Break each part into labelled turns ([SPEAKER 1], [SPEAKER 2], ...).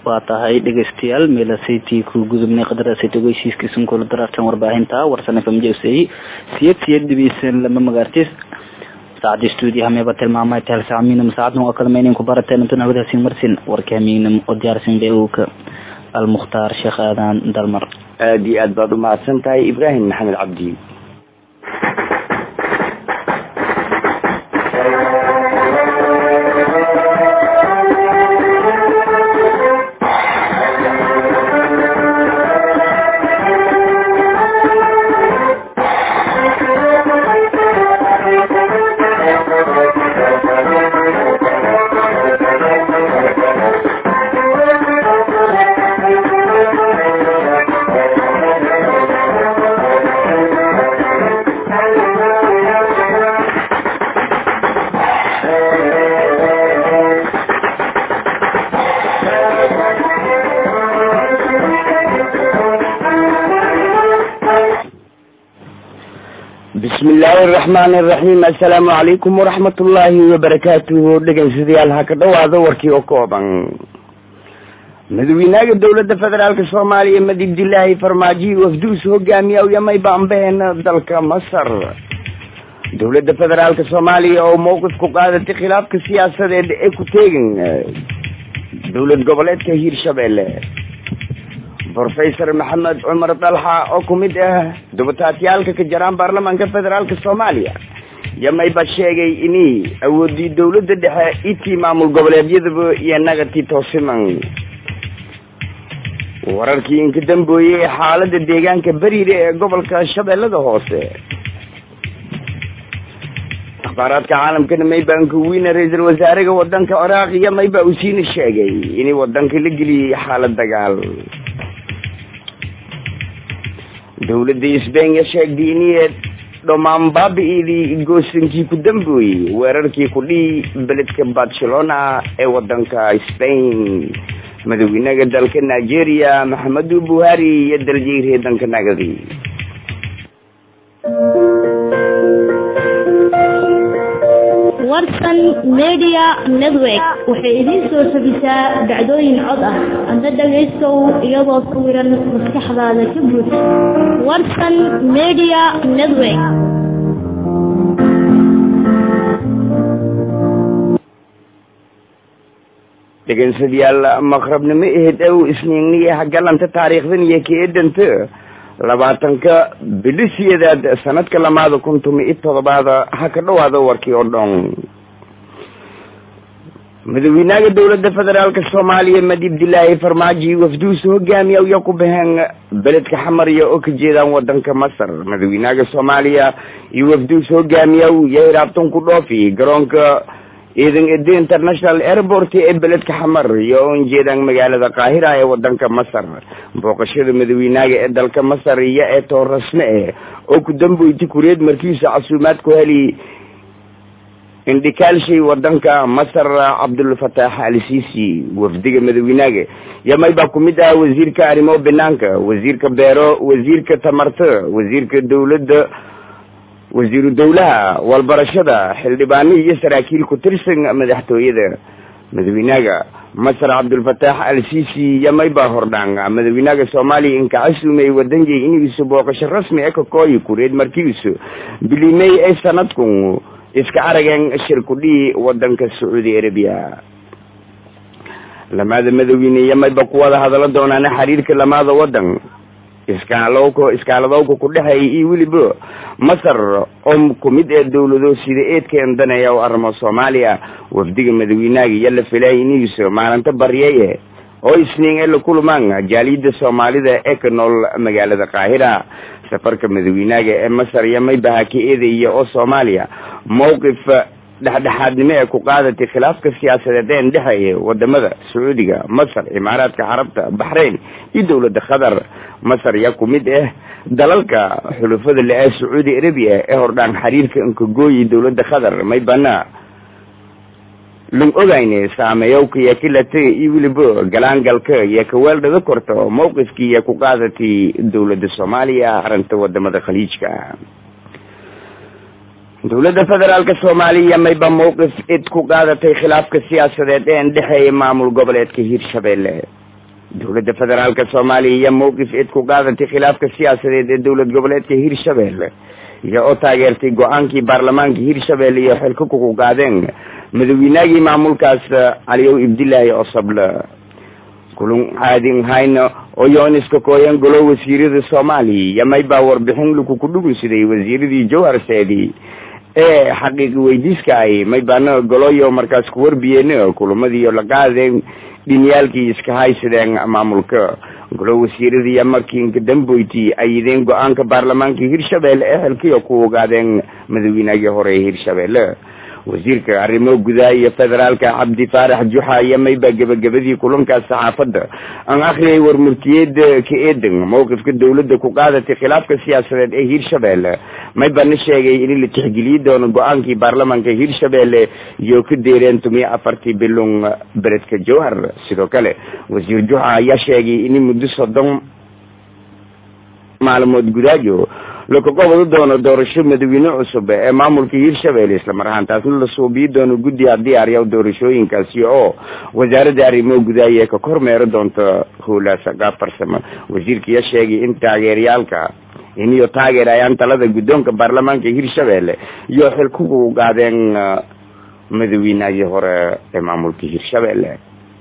[SPEAKER 1] waa tahay dhegeystayaal meelasaytii ku gudubnay qadarasayt ogeysiiskiisun kula daraartan warbaahinta warsan fmjsay siyad siyad dhibeysan lama magaartis saacadii stuudiyo hameeba tilmaamay tahal saamiinam saacadun oo kale maynan ku barateen intun hawadahasin marsin warka hamiinam oo diyaarsan beewka almukhtaar sheekh aadan dalmar
[SPEAKER 2] aada iyo aad baad umahadsan tahay ibraahim maxamed cabdi bismi illaahi araxmaani araxiim assalaamu calaykum waraxmat ullaahi wabarakaatuhu dhegeystayaal ha ka dhawaado warkii oo kooban madaxweynaha dowladda federaalka soomaaliya madib dilaahi farmaajo wafduus hogaamiya yamay baanbeen dalka masar dowladda federaalka soomaaliya oo mowqif ku qaadatay khilaafka siyaasadeed ee ku teegan dowlad goboleedka hiirshabelle professor maxamed cumar dalxa oo kumid ah dubataatyaalka ka jaraan baarlamaanka federaalka soomaaliya yamayba sheegay ini awoodii dowladda dhexe itii maamul goboleedyadaba iyo nagati toosiman wararkii inka dambeeyey xaalada deegaanka beriire ee gobolka shabeellada hoose akhbaaraadka caalamkana maybanka weyne ra-iisul wasaaraha wadanka ciraaq iyo mayba usiina sheegay inay wadanka la geliyey xaalad dagaal dowladda sbenya sheegtay inay dhammaan baabi-idii goosankii ku dambeeyey weerarkii kudhii beledka barcelona ee wadanka spain madaxweynaha dalka nigeria maxamedu buhari iyo daljeyre danka nagadi
[SPEAKER 3] warsan media network waxay idiin soo tabisaa dhacdooyin cod ah adna dhagaystow iyadoo sawiran maskaxdaada ka buux warsan media network
[SPEAKER 2] dhegeystayaal maqrabnimo ahayd ow isniinniya hagalanta taariikhdan iyo keedanta labaatanka bilisiyadeed sanadka lamaada kun tumi i todobaada ha ka dhawaado warkii oo dhan madaxweynaha dowladda federaalka soomaaliya madib dilaahi farmaajo wafduus hogaamiya iyo ku baheen beledka xamariya oo ka jeedaan wadanka masar madaxweynaha soomaaliya iyo wafduus hogaamiya iyo hiraabtan ku dhoofi garoonka ciidan ede international airport ee beledka xamar iyo oon jeedaan magaalada qaahira ee wadanka masar booqashada madaxweynaha ee dalka masar iyo ee toor rasme eh oo ku dambeyti kureed markiisa casuumaad ku heli indhikaalshay wadanka masar cabdulfataax al sisi wafdiga madaxweynaha yamay baa kumid ah wasiirka arrimo banaanka wasiirka beero wasiirka tamarta wasiirka dowladda wasiiru dowlaha walbarashada xildhibaano iyo saraakiil ku tirsan madaxtooyada madaxweynaha masar cabdulfataax al sisi yamay baa hordhaan madaxweynaha soomaaliya inkacasuumay wadanjay inigiisu booqasho rasmi e kakooyi kureed markiisu bilimey ay sanadkun iska arageen shirkudhii wadanka sacuudi arabiya lamaada madaxweyne yamayba kuwada hadala doonaan xiriirka lamaada wadan iskaalowka iskaaladowka ku dhexeeya iyo weliba masar oo kumid ee dowlado sida eedkeen daneeya oo arrimo soomaaliya wafdiga madaxweynaha iyo la filay inigiiso maalinta baryaye oo isniin ee la kulmaan jaaliyada soomaalida ee ka nool magaalada qaahira safarka madaxweynaha ee masar iyo maybaha ka eedaya oo soomaaliya mowqif dhexdhexaadnimo ee ku qaadatay khilaafka siyaasadeed een dhexeeya wadamada sacuudiga masar imaaraadka carabta baxrayn iyo dowladda qatar masar yaa kumid ah dalalka xulufada le-ee sacuudi arabiya ee hordhaan xiriirka inkagooyi dowladda qatar may bana lang ogayne saameeyowka iyo kilata iyo weliba galaangalka iyo kaweeldhada korto mowqifkii iyo ku qaadatay dowladda soomaaliya arrinta wadamada khaliijka dowladda federaalka soomaaliya mayba mowqif id ku qaadatay khilaafka siyaasadeed ee ndhexeeya maamul goboleedka hiirshabelle dowladda federaalka soomaaliya iyo mowqif eed ku qaadatay khilaafka siyaasadeed ee dowlad goboleedka hirshabelle iyo oo taageertay go-aankii baarlamaanka hirshabelle iyo xilka kuku qaadeen madaweynagii maamulkaas caliyow ibdilaahi osoble kulun caadin hayno oo yooniska kooyan golo wasiirada soomaaliya iyo maybaa warbixin lakuku dhugunsiday wasiiradii jowhar seedi ee xaqiiqi weydiiska ay maybaana goloyo markaas ku warbiyeen kulamadii la qaadeen dhinyaalkii iska haysadeen maamulka golo wasiiradiiya markii damboyti ayideen go-aanka baarlamaanka hirshabelle ee xilkiyo ku ogaadeen madaweynagii hore ee hirshabelle wasiirka arrimo gudaha iyo federaalka cabdi faarax juxa iyo mayba gebagabadii kulankaas saxaafadda aan akhriyay warmurtiyeeda ka eedan mowqifka dowladda ku qaadatay khilaafka siyaasadeed ee hirshabelle maybana sheegay in la tixgeliyi doono go-aankii baarlamaanka hirshabelle iyo ka deereen tumiyo afartii bilung beledka jowhar sidoo kale wasiir juxa ayaa sheegay in muddo soddon maalmood gudaajo lakaqobadi doono doorasho madaxweyne cusub ee maamulka hirshabelle islamar ahaantaasna la suubiyi doono guddiga diyaarya doorashooyinkaasi oo wasaaradda arrimo gudaaya ka kormeeri doonto howlaasa qaab farsamo wasiirkaiya sheegay in taageerayaalka iniyo taageerayaan talada guddoonka baarlamaanka hirshabelle iyo xilkugu qaadeen madaxweynagii hore ee maamulka hirshabelle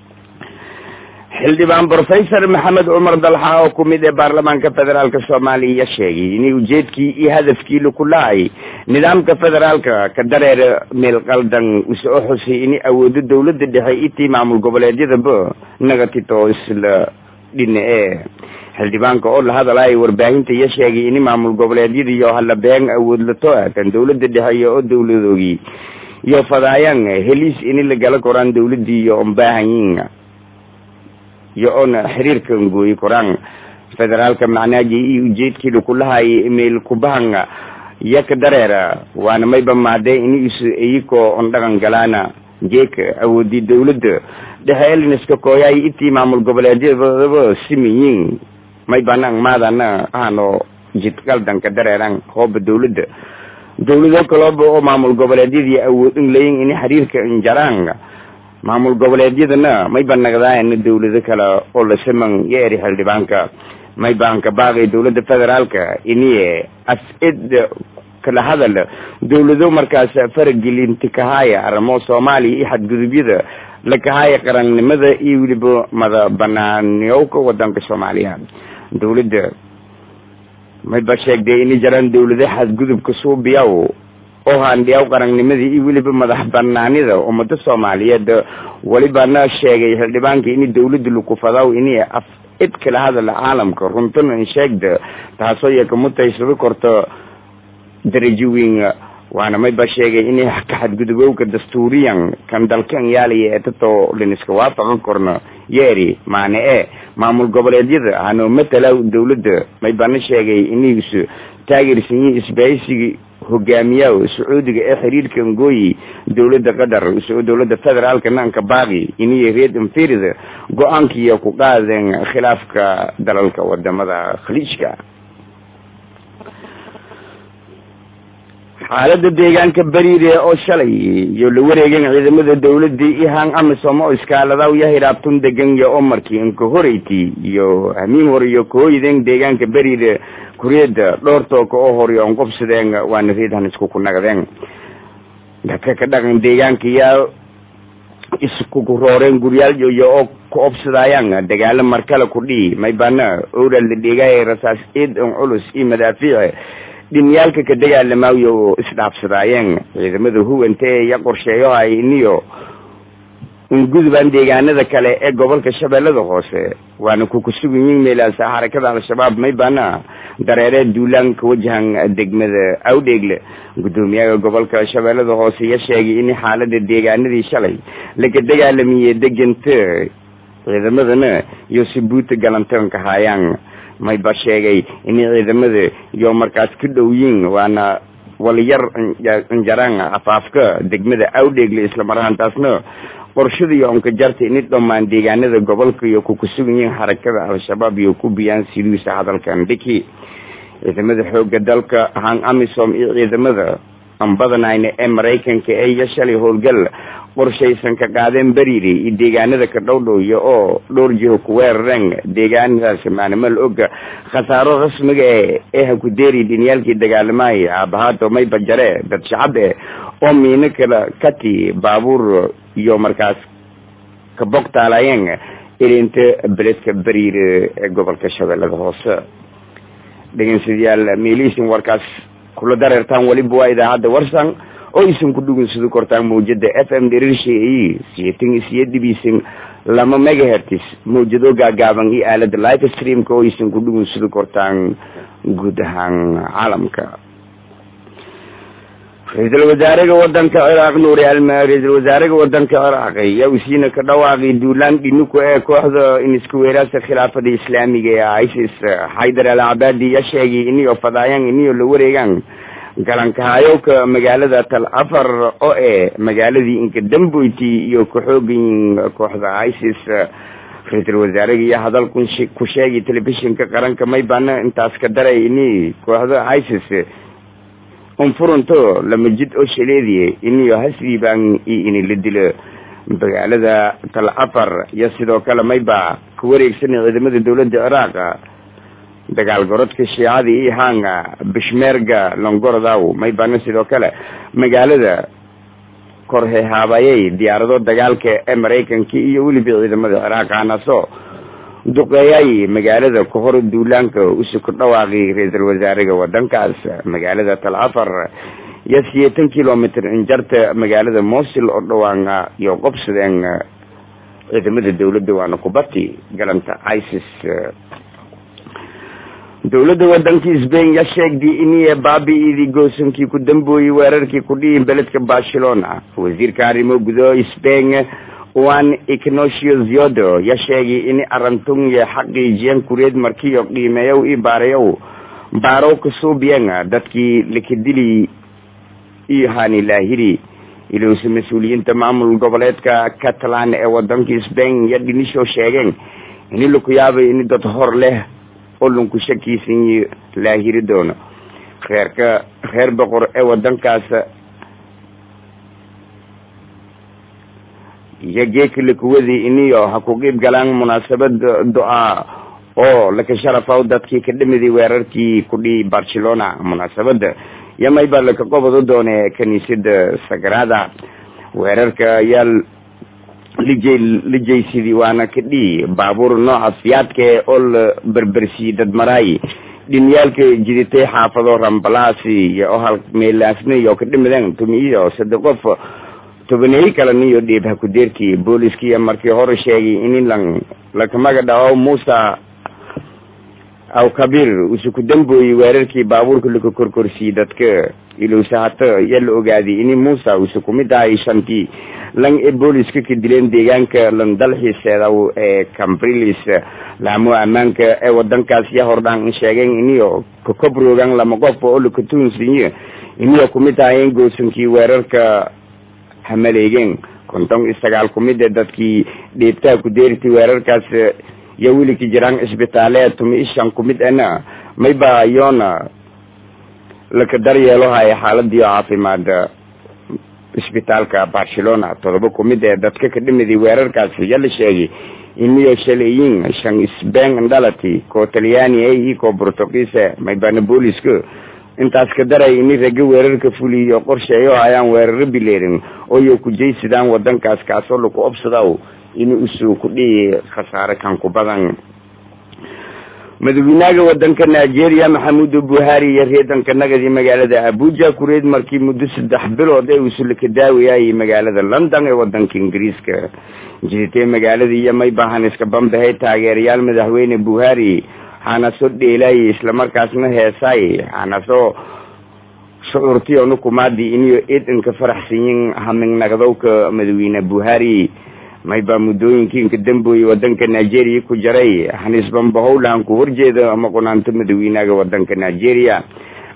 [SPEAKER 2] xildhibaan professor maxamed cumar dalxa oo kumid ee baarlamaanka federaalka soomaaliya sheegay in ujeedkii iyo hadafkii laku lahay nidaamka federaalka ka dareer meel qaldan usoo xusay in awoodo dowlada dhexe itii maamul goboleedyadaba naga tito isla dhina e xildhibaanka oo la hadalay warbaahinta iyo sheegay in maamul goboleedyada iyo hala been awood lato kan dowlada dhexe iyo oo dowladoogii iyo fadaayaan heliis in la gala koraan dowladii iyo ombaahanyin iyo oona xiriirka ngooyi koraan federaalka macnaaji iyo ujeedkii lakulahay meel kubahanga iyo ka dareera waana mayba maade in is iyakoo on dhaqan galaana jeeka awoodii dowladda dhexe eliniska kooyaay itii maamul goboleedyadaba simiyin maybanang maadana ahano jidqaldan ka dareeran hooba dowladda dowlado kalooba oo maamul goboleedyadii awood in layin in xiriirka injaraan maamul goboleedyadana mayba nagdaayana dowlado kale oo la saman yo eri xildhibaanka maybaanka baaqay dowladda federaalka iniye as-id kala hadal dowlado markaas faragelinti kahaya arrimo soomaaliya iyo xadgudubyada la kahaya qarannimada iyo weliba mada banaaniyowka wadanka soomaaliya dowladda mayba sheegday ini jaraan dowlado xadgudubka suubiyaw oo haandhiyaw qarannimadii iyo weliba madax banaanida ummada soomaaliyeed welibana sheegay xildhibaanka in dowladda lakufadaw ini af cid kala hadala caalamka runtana in sheegda taasoo iyo kamutaysado korto darajo weyn waana mayba sheegay in ka xadgudubowka dastuuriyan kan dalkan yaalaya ee tato liniska waafaqan korno yeeri maane e maamul goboleedyada hano matala dowladda maybana sheegay iniis taageersan yihiin isbahaysigii hogaamiyaha sacuudiga ee xiriirka ngooyi dowladda qatar isagoo dowladda federaalka nanka baaqi iniyo reed infirida go-aankiiyo ku qaadeen khilaafka dalalka wadamada khaliijka xaalada deegaanka beriire oo shalay iyo la wareegeen ciidamada dowladii ihan amisom oo iskaaladaw iyo hiraabtun degan iyo omarkii inka horeyti iyo hamiin hore iyo kahooyideen deegaanka beriire kuriyada dhowr tooka oo hore on qobsadeen waana reedhan isku ku nagdeen dadka ka dhaqan deegaanka iyo iskuku rooreen guryaal iyo oo ku obsadayaan dagaalo markale ku dhihi maybana owral la dhigay rasaas ciid on culus iyo madaafiic dhinyaalka ka dagaalamaayo oo isdhaafsadaayeen ciidamada huwanta ee iyo qorsheeyohay iniyo ungudubaan deegaanada kale ee gobolka shabeellada hoose waana kukusugan yihin meelaasa xarakada al-shabaab maybana dareeree duulaan ka wajahan degmada awdheegle guddoomiyaha gobolka shabeellada hoose iyo sheegay in xaalada deegaanadii shalay laga dagaalamiye deganta ciidamadana iyo sibuuta galantoonka haayaan mayba sheegay in ciidamada iyo markaas ka dhow yiin waana waliyar injaraan afaafka degmada awdheegle islamar ahaantaasna qorshada iyo onka jarta ini dhammaan deegaanada gobolka iyo kukusugan yihiin xarakada al-shabaab iyo ku biyaan sidiisa hadalkan dhiki ciidamada xooga dalka ahaan amisom iyo ciidamada aan badanayna ee maraykanka ee iyo shalay howlgal qorshaysan ka qaadeen beriiri iyo deegaanada ka dhowdhowya oo dhowr jiho ku weerareen deegaanadaas maanimal oga khasaaro rasmiga e ee hakudeeri dhiniyaalkii dagaalamahay aabahaato mayba jare dad shacab eh oo miino kala kati baabuur iyo markaas ka bogtaalayeen ilinta beledka beriir ee gobolka shabeellada hoose dhegeynsadayaal meelihiisin warkaas kula dareertaan weliba waa idaacadda warsan oo isin ku dhugunsado kortaan mawjada f m dherirsha siyeetan isiyo dhibiisin lama megahertis mawjado gaagaaban iyo aalada live streamka oo isin ku dhugunsado kortaan guud ahaan caalamka ra-iisul wasaaraha wadanka ciraaq nuuri alma ra-iisul wasaaraha wadanka ciraaq ayaa usiina ka dhawaaqay duulaan dhinuku ee kooxda inisku weeraarsa khilaafada islaamiga ee isis xaydar al cabaadi ya sheegay iniyo fadaayaan iniyo la wareegaan galankahayowka magaalada tal afar oo e magaaladii inka damboyti iyo ka-xoogayin kooxda isis ra-iisul wasaaraha iyo hadal ku sheegay telefishinka qaranka maybana intaas ka daray ini kooxda isis unfurunto lama jid oo shaleediye iniyo hasriibaan iyo ini la dilo magaalada tal afar iyo sidoo kale mayba ka wareegsanay ciidamada dowladda ciraaq dagaal gorodka shiicada iyo hanga bishmeerga longorodaw maybana sidoo kale magaalada korhe haabayay diyaarado dagaalka ee maraykanka iyo weliba ciidamada ciraaq anaso duqeeyay magaalada kahor duulaanka usu ku dhawaaqay ra-iisul wasaaraha wadankaas magaalada tal afar iyo siyeetan kilomitr injarta magaalada mosil oo dhawaana iyo qobsadeen ciidamada dowladda waana kubati galanta isis dowladda wadankii sbain ya sheegday iniya baabi-idii goosankii ku dambooyey weerarkii ku dhihi beledka barcelona wasiirka arrimo gudo sbain juan ignacio ziodo ya sheegay in arantun iyo xaqiijiyan kureed markiyo qiimeeyow i baarayow baarow kasuubiyan dadkii lakadili iyo hani laahiri ilowse mas-uuliyiinta maamul goboleedka catalan ee wadankii sbain ya dhinisho sheegeen ini laku yaabay ini dad hor leh oo lunku shakiisan laahiri doono reerka reer boqor ee wadankaas iyo geeka lakuwadii iniyo ha ku qiib galaan munaasabad do-a oo laka sharafaw dadkii ka dhamiday weerarkii ku dhihi barcelona munaasabada iyo maybaa laka qobado doone kaniisada sagrada weerarka ayaa lijay lijaysidii waana ka dhihi baabuur nooca fiyaadka oo la berbersiyey dadmaraay dhinyaalka jiditay xaafado rambalaasi iyo ohal meelaasna iyo ka dhimadeen tumiyo sade qof tobaneeyi kaleniyo dhiib ha ku deertii booliskiiya markii hore sheegay in lan lakamaga dhaco muusa aw kabir usu ku dambooyey weerarkii baabuurka laka korkorsiyey dadka ilowse hata yaa la ogaaday ini muusa usu kumid ahay shantii lan ee booliska ka dileen deegaanka landalxiiseedaw ee cambrilis laamo ammaanka ee wadankaas ya hordhaan sheegeen iniyo kakobrogan lama qof oo lakatuunsiyo iniyo kumid ahayeen goosankii weerarka hamaleegeen konton iyo sagaal kumid ee dadkii dhiibtaha ku deeritay weerarkaas iyo welika jiraan cisbitaaleed tumi ishan kumid ena mayba yoona laka daryeelo haya xaaladii caafimaad isbitaalka barcelona todoba kumid ee dadka ka dhimiday weerarkaas ya la sheegay iniyo shaleeyin shan sbain dhalati koo talyaani e iyo koo portugiise maybana booliska intaas ka daray ini raga weerarka fuliyo qorsheeyo ayaan weeraro bileerin ooyo kujaysidaan wadankaas kaasoo laku obsadaw in usuu ku dhihi khasaare kan ku badan madaxweynaha wadanka nigeria maxamudu buhari iyo reedanka nagadi magaalada abuja kureed markii muddo saddex bilood ee uusula ka daawayay magaalada london ee wadanka ingiriiska jiditay magaalada iyo maybahan iska bambahay taageerayaal madaxweyne buhari hana soo dheelay islamarkaasna heesay hana soo shucuurtiyo nukumaadi iniyo eedanka faraxsanyin hamingnagdowka madaxweyne buhari mayba muddooyinkii inka dambooye wadanka nigeria ku jaray hanisbanbahowlahan ku horjeeda ama qunaanto madaxweynaha wadanka nigeria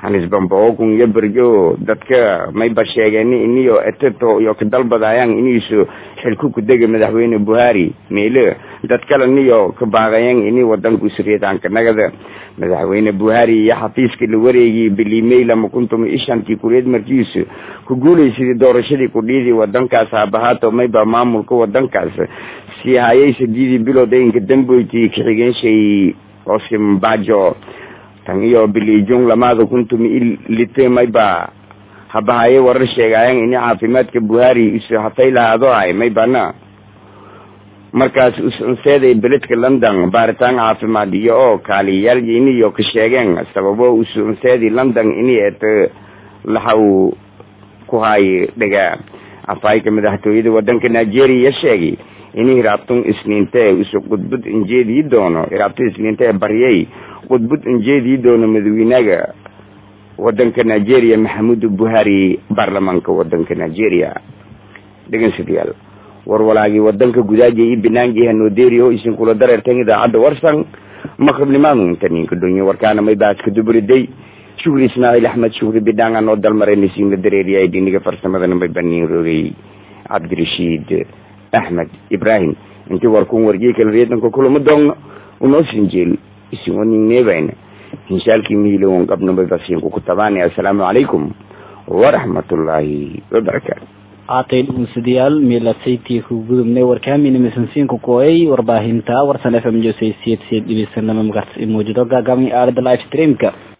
[SPEAKER 2] hanisbambaokun iyo berjo dadka mayba sheegeen iniyo eteto iyo kadalbadayaan iniisu xilku kudega madaxweyne buhari meele dad kale niyo kabaaqayan ini wadanku suriyatanka nagada madaxweyne buhari iyo xafiiska la wareegiyay bilimey lama kuntum ishantii kureed markiisu ku guulaysadii doorashadii kudhiidii wadankaas haabahaato mayba maamulka wadankaas sii hayay sadiidii bilood inka damboyti kaxigeenshay osimbajo tan iyo bilijung lamaada kuntum ilite mayba habahaye warar sheegayan ini caafimaadka buhari isu hatay lahaado ay maybana markaas usunseeday beledka london baaritaan caafimaad iyo oo kaaliyayaal iniyo ka sheegeen sababo usunseedii london ini et laxaw ku haay dhega afayka madaxtooyada wadanka nigeria sheegay ini hiraabtun isniinte isu qudbud injeedii doono hiraabtun isniinte baryay qudbud injeedii doono madaxweynaga wadanka nigeria maxamudu buhari baarlamaanka wadanka nigeria dhegeystayaal warwalaagii wadanka gudaaja iyo banaangi hanoderio isin kula dareerteen idaacadda warsan maqribnimaadu inta ninka dhonyo warkaana may baaska dubriday shukri ismaaciil axmed shukri bidhaan anoo dalmaraynasin la dareeriyay dhiniga farsamadana may baniin roogay cabdirashiid axmed ibrahim intii warkun wargii kala reedanka kulama doogno unoo sinjeel isin oninneebayna hinshaalkii mihilowan qabnamay basiinku ku tabaani assalaamu calaykum waraxmatullaahi wabarakaatu
[SPEAKER 1] aatay dhugunsadayaal meelasaytii ku gudubnay warkaamina misansiinku kooyay warbaahinta warsan f m josay siyad siyad dhibisanama magarta mawjado gaagaaban aalada live streamka